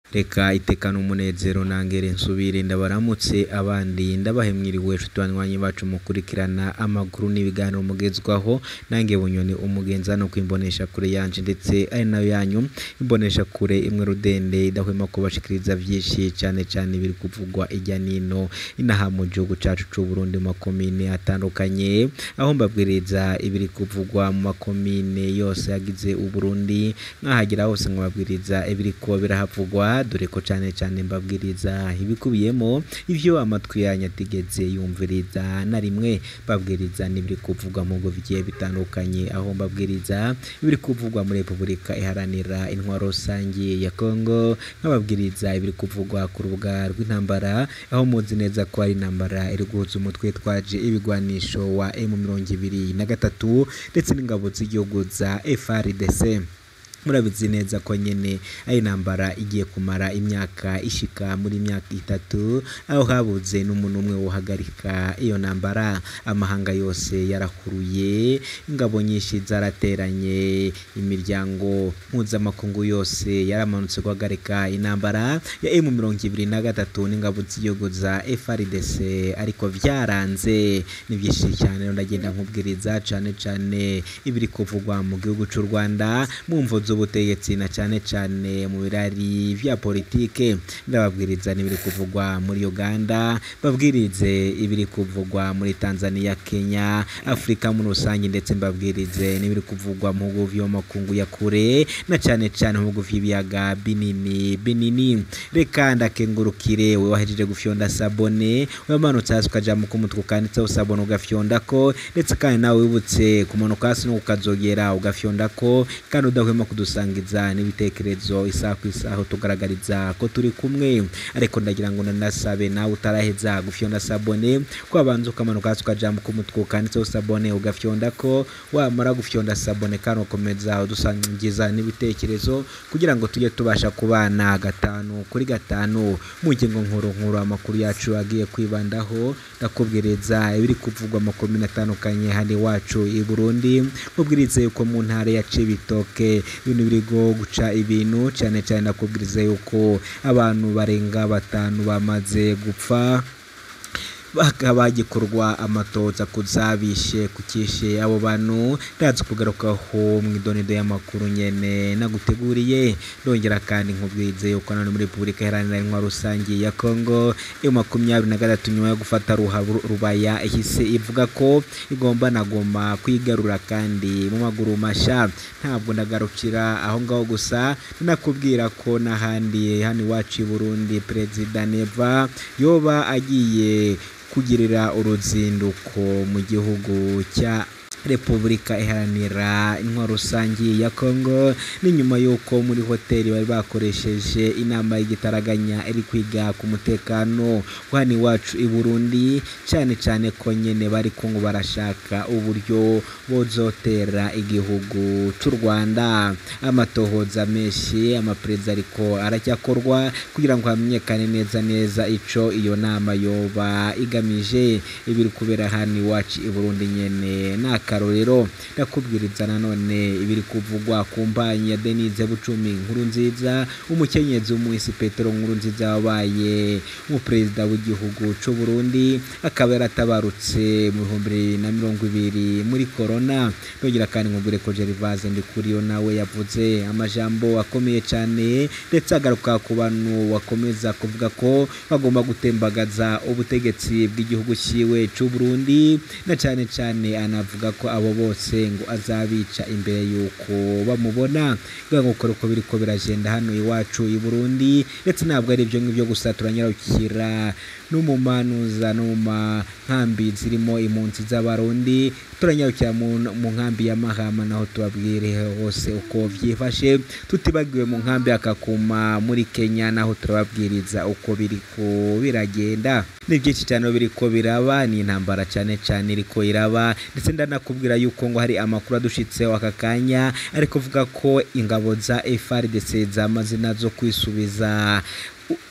reka itekana umunezero nangere nsubire ndabaramutse abandi ndabahemwiriwe nshuti banywanyi bacu mukurikirana amakuru n'ibiganiro mugezwaho nange bunyoni umugenza no kwimbonesha kure yanje ndetse ari nayo yanyu imbonesha kure imwe rudende idahwema kubashikiriza vyinshi cyane cyane biri kuvugwa ijya nino inaha mu gihugu cacu c'u Burundi mu makomine atandukanye aho mbabwiriza ibiri kuvugwa mu makomine yose yagize uburundi nkahagira hose nkababwiriza ibiri ko birahavugwa dore ko cyane cyane mbabwiriza ibikubiyemo ivyo amatwi yanyu atigeze yumviriza na rimwe babwiriza n'ibiri kuvugwa mu bigo bigiye bitandukanye aho mbabwiriza ibiri kuvugwa muri repubulika iharanira intwaro rusange ya kongo nkababwiriza ibiri kuvugwa ku rubuga rw'intambara aho muzi neza ko ari intambara iri guhuza umutwe twaje ibigwanisho wa emu mirongo ibiri na gatatu ndetse n'ingabo z'igihugu za FRDC murabizi neza ko nyene ari intambara igiye kumara imyaka ishika muri imyaka itatu aho habuze n'umuntu umwe wohagarika iyo ntambara amahanga yose yarahuruye ingabo nyinshi zarateranye imiryango mpuzamakungu yose yaramanutse guhagarika intambara ya emu mirongo ibiri na gatatu n'ingabo z'igihugu za FRDC ariko vyaranze ni vyinshi cyane rero ndagenda nkubwiriza cane cane ibiri kuvugwa mu gihugu c'u Rwanda mu mvo z'ubutegetsi na cyane cyane mu birari vya politike ndababwiriza n'ibiri kuvugwa muri Uganda babwirize ibiri kuvugwa muri Tanzania Kenya Afrika muri rusange ndetse mbabwirize n'ibiri kuvugwa mu bihugu vyo makungu ya kure na cyane cyane mu bihugu vy'ibiyaga binini binini reka ndakengurukire we wahejeje gufyonda sabone wamanutse hasi ukaja mu kumutwe ukanditseho sabone ugafyonda ko ndetse kandi nawe wibutse kumanuka hasi no ukazogera ugafyonda ko kandi udahwema kudusangiza n'ibitekerezo isaha ku isaha tugaragariza ko turi kumwe ariko ndagira ngo nanasabe nawe utaraheza gufyonda sabone ko wabanza ukamanuka hasi ukajambo k'umutwe ukanditseho sabone ugafyonda ko wamara gufyonda sabone kandi ukomeza udusangiza n'ibitekerezo kugira ngo tujye tubasha kubana gatanu kuri gatanu mu ngingo nkuru nkuru amakuru yacu agiye kwibandaho ndakubwiriza ibiri kuvugwa amakomine atandukanye hano iwacu i Burundi mubwirize yuko mu ntara ya Cibitoke ibintu birigo guca ibintu cyane cyane nakubwiriza yuko abantu barenga batanu bamaze gupfa bakaba gikorwa amatoza kuzabishe kukishe abo bantu ndazi kugarukaho mu idonido y'amakuru nyene naguteguriye ndongera kandi nkubwize yuko none muri Repubulika Iharanira Intwaro Rusange ya Kongo iyo makumyabiri na gatatu nyuma yo gufata rubaya ihise ivuga ko igomba nagoma kwigarura kandi mu maguru masha ntabwo ndagarukira aho ngaho gusa nakubwira ko n'ahandi hano iwacu i Burundi Perezida Neva yoba agiye kugirira uruzinduko mu gihugu cya Repubulika iharanira intwaro rusange ya Kongo ni nyuma y'uko muri hoteli bari bakoresheje inama y'igitaraganya iri kwiga ku mutekano hano iwacu i Burundi cyane cyane ko nyene bari ko ngo barashaka uburyo bozotera igihugu cy'u Rwanda amatohoza menshi amapereza ariko aracyakorwa kugira ngo hamenyekane neza neza ico iyo nama yoba igamije ibiri kubera hano iwacu i Burundi nyene naka akarorero ndakubwiriza nanone ibiri kuvugwa ku mbanyi ya Denise Bucumi nkuru nziza umukenyezi w'umuhisi Petero nkuru nziza wabaye umuperezida w'igihugu c'u Burundi akaba yaratabarutse mu bihumbi bibiri na mirongo ibiri muri corona ndongera kandi nkubwire ko Gervase Ndikuriyo nawe yavuze amajambo akomeye cyane ndetse agaruka ku bantu wakomeza kuvuga ko bagomba gutembagaza ubutegetsi bw'igihugu ciwe c'u Burundi na cyane cyane anavuga ko abo bose ngo azabica imbere y'uko bamubona kugira ngo ukore uko biri ko biragenda hano iwacu i Burundi ndetse ntabwo ari ibyo ngibyo gusa turanyarukira no mu manuza no mu nkambi zirimo impunzi z'abarundi turanyarukira mu nkambi ya Mahama naho tubabwire hose uko vyifashe tutibagiwe mu nkambi akakuma muri Kenya naho turababwiriza uko biriko biragenda ni byinshi cyane biriko biraba ni intambara cyane cyane iriko iraba ndetse ndanakubwira yuko ngo hari amakuru adushitseho aka kanya ariko uvuga ko ingabo za FARDC zamaze nazo kwisubiza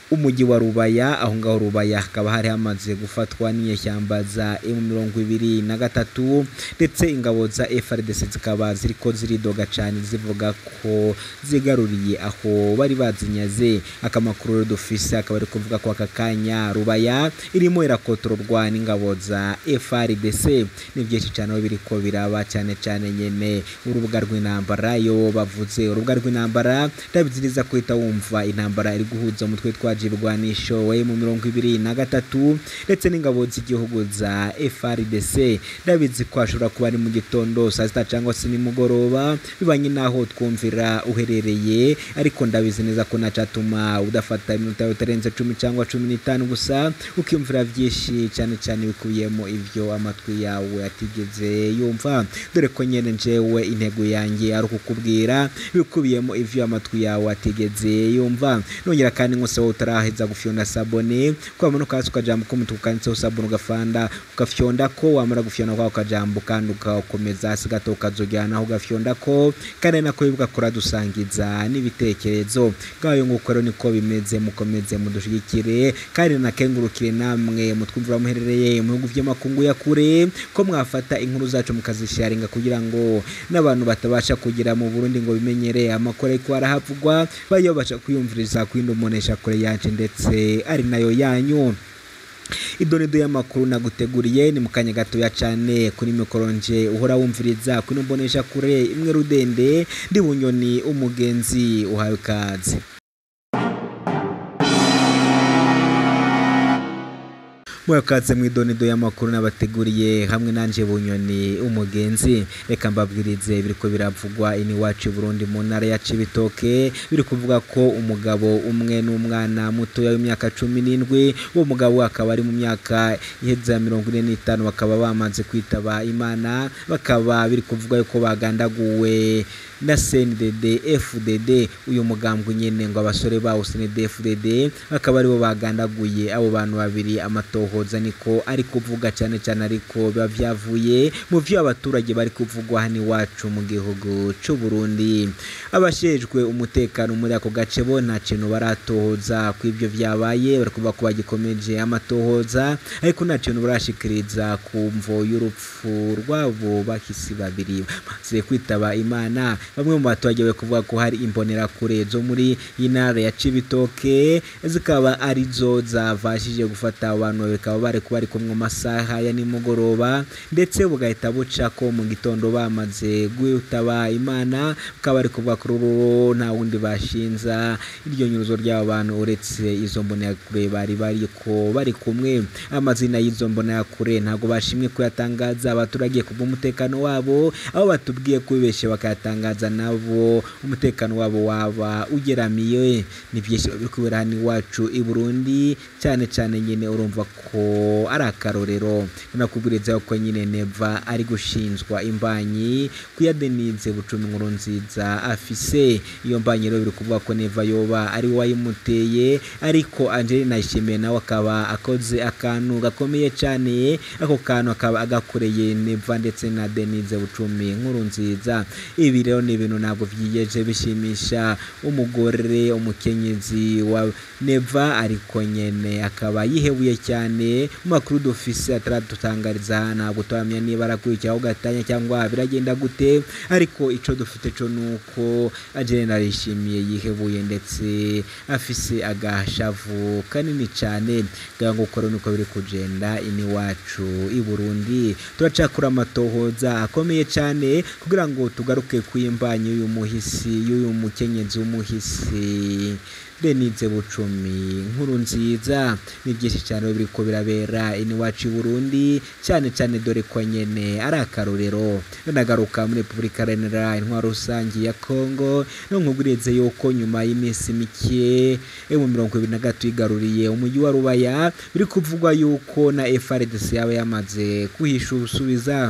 umujyi wa rubaya aho ngaho rubaya hakaba hari hamaze gufatwa n'inyeshyamba za emu mirongo ibiri na gatatu ndetse ingabo za FRDC zikaba ziriko ziridoga cyane zivuga ko zigaruriye aho bari bazinyaze akamakuru rero dufise akaba ari kuvuga ko aka kanya rubaya irimo irakotororwa n'ingabo za FRDC ni byinshi cyane aho biriko biraba cyane cyane nyene urubuga rw'intambara yo bavuze urubuga rw'intambara ndabizi neza ko uhita wumva intambara iri guhuza umutwe twa ibigwanisho we mu mirongo ibiri na gatatu ndetse n'ingabo z'igihugu za FRDC ndabizi ko hashobora kuba ari mu gitondo saa sita cyangwa se nimugoroba bibanye n'aho twumvira uherereye ariko ndabizi neza ko nacatuma udafata iminota utarenze cumi cyangwa cumi n'itanu gusa ukiyumvira byinshi cyane cyane bikubiyemo ivyo amatwi yawe atigeze yumva dore ko nyene njewe intego yanjye ari ukukubwira bikubiyemo ivyo amatwi yawe atigeze yumva nongera kandi nkose wowe utaraheza gufyonda sabone kwamanuka hasi ukajambo k'umutuku kanditseho sabone ugafanda ugafyonda ko wamara gufyonda kwako kajambo kandi ugakomeza hasi gato ukazojyanaho ugafyonda ko kandi nako bigakora dusangiza n'ibitekerezo ngayo nguko rero niko bimeze mukomeze mudushigikire kandi nakengurukire namwe mutwumvira muherereye mu bihugu by'amakungu ya kure ko mwafata inkuru zacu mukazisharinga kugira ngo n'abantu batabasha kugera mu Burundi ngo bimenyere amakuru ariko arahavugwa bayo basha kwiyumviriza kwindi umunesha kure yacu ndetse ari nayo yanyu idonido y'amakuru naguteguriye ni mu kanya gatoya cyane kuri mikoronje uhora wumviriza kuri mbonesha kure imwe rudende ndi bunyoni umugenzi uhawe ikaze mwakaze mu idonido y'amakuru nabateguriye hamwe nanje bunyoni umugenzi reka mbabwirize biriko biravugwa ini wacu Burundi mu ntara ya Cibitoke biri kuvuga ko umugabo umwe n'umwana muto w'imyaka cumi n'indwi uwo mugabo akaba ari mu myaka iheze ya mirongo ine n'itanu bakaba bamaze kwitaba imana bakaba biri kuvuga yuko bagandaguwe na CNDD FDD uyu mugambwe nyene ngo abasore bawo CNDD FDD bakaba aribo bagandaguye abo bantu babiri amatohoza niko ari kuvuga cyane cyane ariko biba vyavuye mu vyo abaturage bari kuvugwa hano iwacu mu gihugu c'u Burundi abashejwe umutekano muri ako gace bo nta kintu baratohoza ku ivyo vyabaye bari kuvuga ko bagikomeje amatohoza ariko nta kintu barashikiriza ku mvo y'urupfu rwabo bahisi babiri bamaze kwitaba imana bamwe mu baturage bari kuvuga ko hari imbonerakure zo muri intara ya Cibitoke zikaba arizo zavashije gufata abantu bakaba bari kuba ari kumwe masaha ya nimugoroba ndetse bugahita buca ko mu gitondo bamaze gwitaba imana bakaba bari kuvuga ko ruro nta wundi bashinza iryo nyuruzo ry'abo bantu uretse izo mbonerakure bari bari ko bari kumwe amazina y'izo mbonerakure ntabwo bashimwe kuyatangaza abaturage kubw'umutekano wabo aho batubwiye kubibeshe bakayatangaza nabo umutekano wabo waba ugeramiye ni byinshi biri kubera hano iwacu i Burundi cyane cyane nyine urumva ko ari akarorero nakubwiriza ko nyine neva ari gushinjwa imbanyi kuyadenize bucumi nkuru nziza afise iyo mbanyi rero biri kuvuga ko neva yoba ari wayimuteye ariko Angelina Ishimiye nawe akaba akoze akantu gakomeye cyane ako kantu akaba agakoreye neva ndetse na Denise bucumi nkuru nziza ibi rero ni ibintu ntabwo byiyeje bishimisha umugore umukenyezi wa neva ariko nyene akaba yihebuye cyane mu makuru dufise ataradutangariza ntabwo turamenya niba arakurikiraho gatanya cyangwa biragenda gute ariko ico dufite co nuko Angelina arishimiye yihebuye ndetse afise agashavu kanini cyane kugira ngo ukore nuko biri kugenda ini wacu i Burundi turacakura amatohoza akomeye cyane kugira ngo tugaruke kwimbanyi y'uyu muhisi y'uyu mukenyezi w'umuhisi Denise Bucumi nkuru nziza ni byinshi cyane biri ko birabera iwacu i Burundi cyane cyane dore ko nyene ari akarorero nagaruka muri Repubulika Iharanira Intwaro Rusange ya Kongo no nkubwirize yuko nyuma y'iminsi mike mu mirongo ibiri na gatatu igaruriye umujyi wa Rubaya biri kuvugwa yuko na FRDC yaba yamaze kuhisha ubusubiza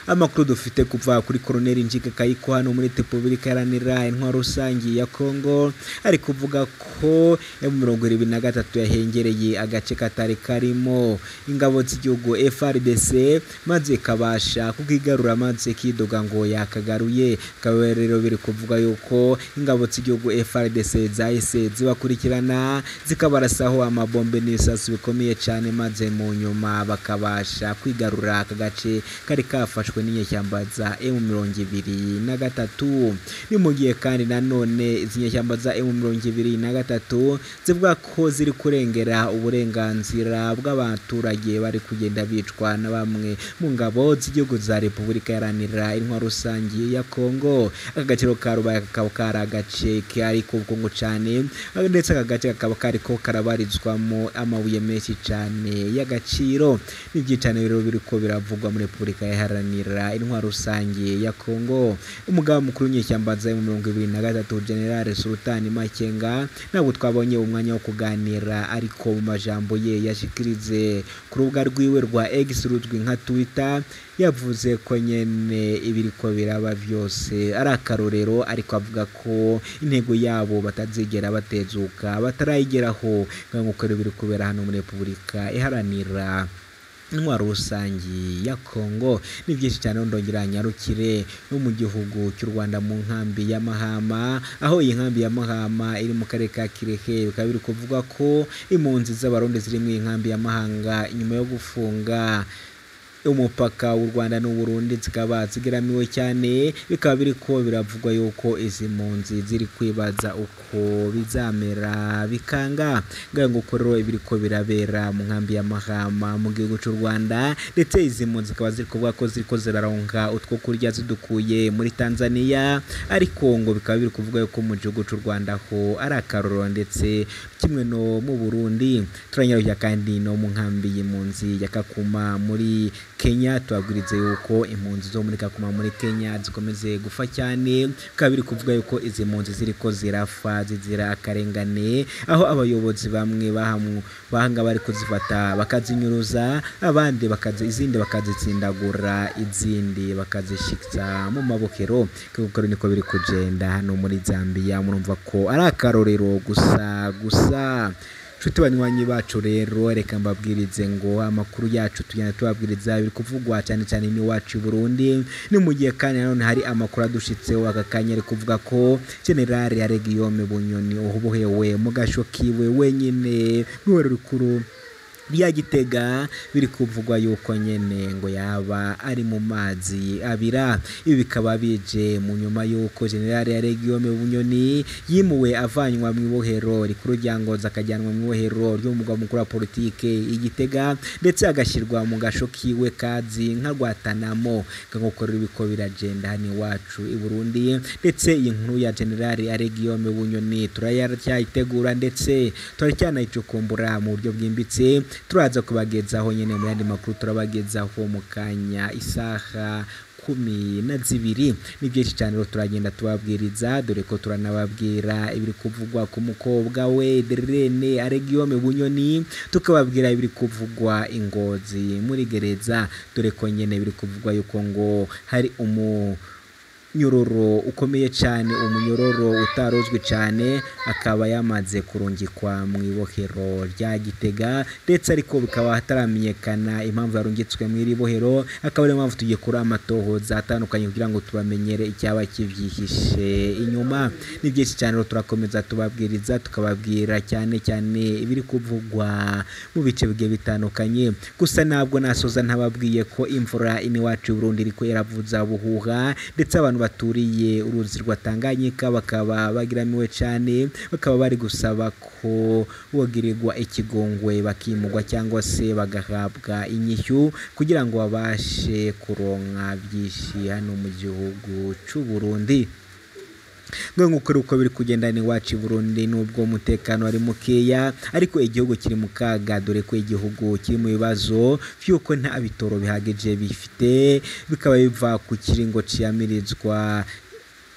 amakuru dufite kuva kuri koroneli njika kayiko hano muri repubulika iharanira intwaro rusange ya kongo ari kuvuga ko mu mirongo irindwi na gatatu yahengereye agace katari karimo ingabo z'igihugu frdc maze kabasha kukigarura maze kidoga ngo yakagaruye bikaba rero biri kuvuga yuko ingabo z'igihugu frdc zahise zibakurikirana zikabarasaho amabombe n'ibisasu bikomeye cyane maze mu nyuma bakabasha kwigarura aka gace kari kafashwe n'inyeshyamba za emu mirongo ibiri na gatatu ni mu gihe kandi nanone izi nyeshyamba za emu mirongo ibiri na gatatu zivuga ko ziri kurengera uburenganzira bw'abaturage bari kugenda bicwa na bamwe mu ngabo z'igihugu za repubulika iharanira intwaro rusange ya kongo aka gaciro ka rubaya kakaba kari agace kari ku bukungu cyane ndetse aka gace kakaba kariko karabarizwamo amabuye menshi cyane y'agaciro n'ibyicane rero biri ko biravugwa muri repubulika iharanira intwaro rusange ya kongo umugaba mukuru w'inyeshyamba za mirongo ibiri na gatatu generale sultani makenga ntabwo twabonye umwanya wo kuganira ariko mu majambo ye yashikirize ku rubuga rwiwe rwa x ruzwi nka twitter yavuze ko nyene ibiriko biraba byose ari akarorero ariko avuga ko intego yabo batazigera batezuka batarayigeraho nk'uko biri kubera hano muri repubulika iharanira intwaro rusange ya kongo ni byinshi cyane ndongera nyarukire no mu gihugu cy'u rwanda mu nkambi ya mahama aho iyi nkambi ya mahama iri mu karere ka kirehe bikaba biri kuvuga ko impunzi z'abarundi ziri mu nkambi ya mahanga nyuma yo gufunga umupaka w'u Rwanda n'u Burundi zikaba zigeramiwe cyane bikaba biri ko biravugwa yuko izi mpunzi ziri kwibaza uko bizamera bikanga ngaho ngo rero ibiri ko birabera mu nkambi ya Mahama mu gihugu cy'u Rwanda ndetse izi mpunzi zikaba ziri kuvuga ko ziri ko ziraronka utwo kurya zidukuye muri Tanzania ariko ngo bikaba biri kuvuga yuko mu gihugu cy'u Rwanda ho ari akarorero ndetse kimwe no mu Burundi turanyaruye kandi no mu nkambi y'impunzi ya Kakuma muri Kenya tubabwirize yuko impunzi zo muri Kakuma muri Kenya zikomeze gufa cyane bikaba biri kuvuga yuko izi mpunzi ziri ko zirafa zizira akarengane aho abayobozi bamwe bahamu bahanga bari kuzifata bakazinyuruza abandi bakazi izindi bakazitsindagura izindi bakazishikza mu mabokero kuko niko biri kugenda hano muri Zambia murumva ko ari akarorero gusa gusa nshuti banywanyi bacu rero reka mbabwirize ngo amakuru yacu tugenda tubabwiriza biri kuvugwa cyane cyane n'iwacu i Burundi ni mu gihe kandi nanone hari amakuru adushitseho aka kanya ari kuvuga ko generale ya Guillaume Bunyoni ubuhewe mu gasho kiwe wenyine n'uwari rukuru rya gitega biri kuvugwa yuko nyene ngo yaba ari mu mazi abira ibi bikaba bije mu nyuma yuko generale ya Guillaume Bunyoni yimuwe avanywa mu ibohero rikuru rya Ngozi akajyanwa mu ibohero ryo mu mugwa mukuru wa politike igitega ndetse agashyirwa mu gasho kiwe kazi nka rwatanamo nk'uko rero biko biragenda hano iwacu i Burundi ndetse iyi nkuru ya generale ya Guillaume Bunyoni turayacyayitegura ndetse turacyanayicukumbura mu buryo bwimbitse turaza kubagezaho nyine mu yandi makuru turabagezaho mu kanya isaha kumi na zibiri ni byinshi cyane rero turagenda tubabwiriza dore ko turanababwira ibiri kuvugwa ku mukobwa we Derene Aregiome Bunyoni tukababwira ibiri kuvugwa ingozi muri gereza dore ko nyine biri kuvugwa yuko ngo hari umu nyororo ukomeye cyane umunyororo utarozwe cyane akaba yamaze kurungikwa mu ibohero rya gitega ndetse ariko bikaba hataramenyekana impamvu yarungitswe mu iri bohero akaba ariyo mpamvu tugiye kuri amatohoza atandukanye kugira ngo tubamenyere icyaba kibyihishe inyuma ni byinshi cyane rero turakomeza tubabwiriza tukababwira cyane cyane ibiri kuvugwa mu bice bigiye bitandukanye gusa ntabwo nasoza ntababwiye ko imvura iniwacu i Burundi iriko iravuza buhuha ndetse abantu baturiye uruzi rwa Tanganyika bakaba bagiramiwe cyane bakaba bari gusaba ko bogirirwa ikigongwe bakimugwa cyangwa se bagahabwa inyishyu kugira ngo babashe kuronka byinshi hano mu gihugu cy'u Burundi nk'uko uko biri kugenda iwacu i Burundi nubwo umutekano ari mukeya ariko igihugu kiri mu kaga dore ko igihugu kiri mu bibazo by'uko nta bitoro bihagije bifite bikaba biva ku kiringo ciyamirizwa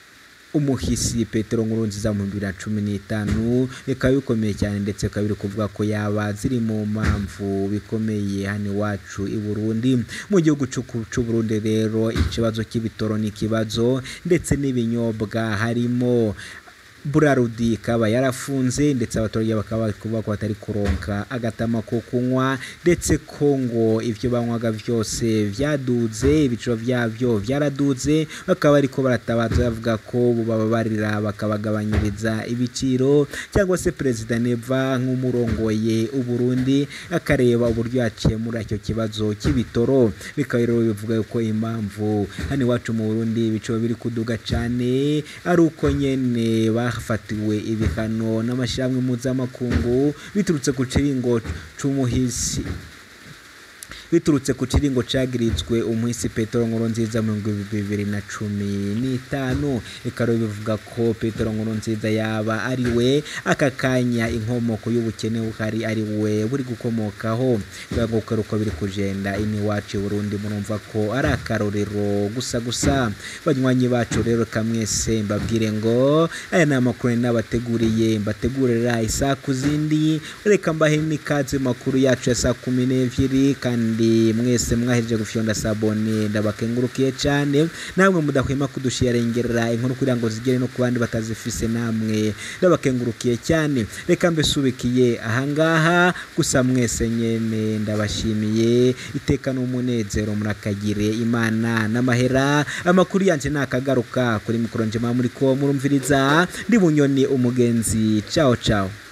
umuhisi petero nkurunziza mu bibiri na cumi n'itanu bikaba bikomeye cyane ndetse bikaba biri kuvuga ko yaba ziri mu mpamvu bikomeye hano iwacu i burundi mu gihugu cy'u burundi rero ikibazo cy'ibitoro ni ikibazo ndetse n'ibinyobwa harimo burarudi ikaba yarafunze ndetse abaturage bakaba bari kuvuga ko batari kuronka agatama ko kunywa ndetse ko ngo ibyo banywaga byose byaduze ibiciro byabyo byaraduze bakaba ariko baratabaza bavuga ko bababarira bakabagabanyiriza ibiciro cyangwa se perezida neva nk'umurongoye uburundi akareba uburyo yakemura icyo kibazo cy'ibitoro bikaba rero bivuga ko impamvu hano iwacu mu burundi ibiciro biri kuduga cyane ari uko nyene bafatiwe ibihano n'amashyirahamwe mpuzamakungu biturutse ku kiringo c'umuhisi biturutse ku kiringo cagiritswe umuhisi petero nkurunziza mu bibiri na cumi n'itanu bikaba bivuga ko petero nkurunziza yaba ari we aka kanya inkomoko y'ubukene buhari ari we buri gukomokaho bivuga ko uko biri kugenda ini iwacu i burundi murumva ko ari akarorero gusa gusa banywanyi bacu rero kamwese mbabwire ngo aya ni amakuru nabateguriye mbategurira isaa ku zindi reka mbahe n'ikaze makuru yacu ya saa kumi n'ebyiri kandi mwese mwahejeje gufyonda sabone ndabakengurukiye cyane namwe mudahwema kudushiyarengerera inkuru kugira ngo zigere no ku bandi batazifise namwe ndabakengurukiye cyane reka mbesubikiye ahangaha gusa mwese nyene ndabashimiye iteka n'umunezero murakagire imana n'amahera amakuru yanje nakagaruka kuri mikoro njema muri ko murumviriza ndi bunyoni umugenzi ciao ciao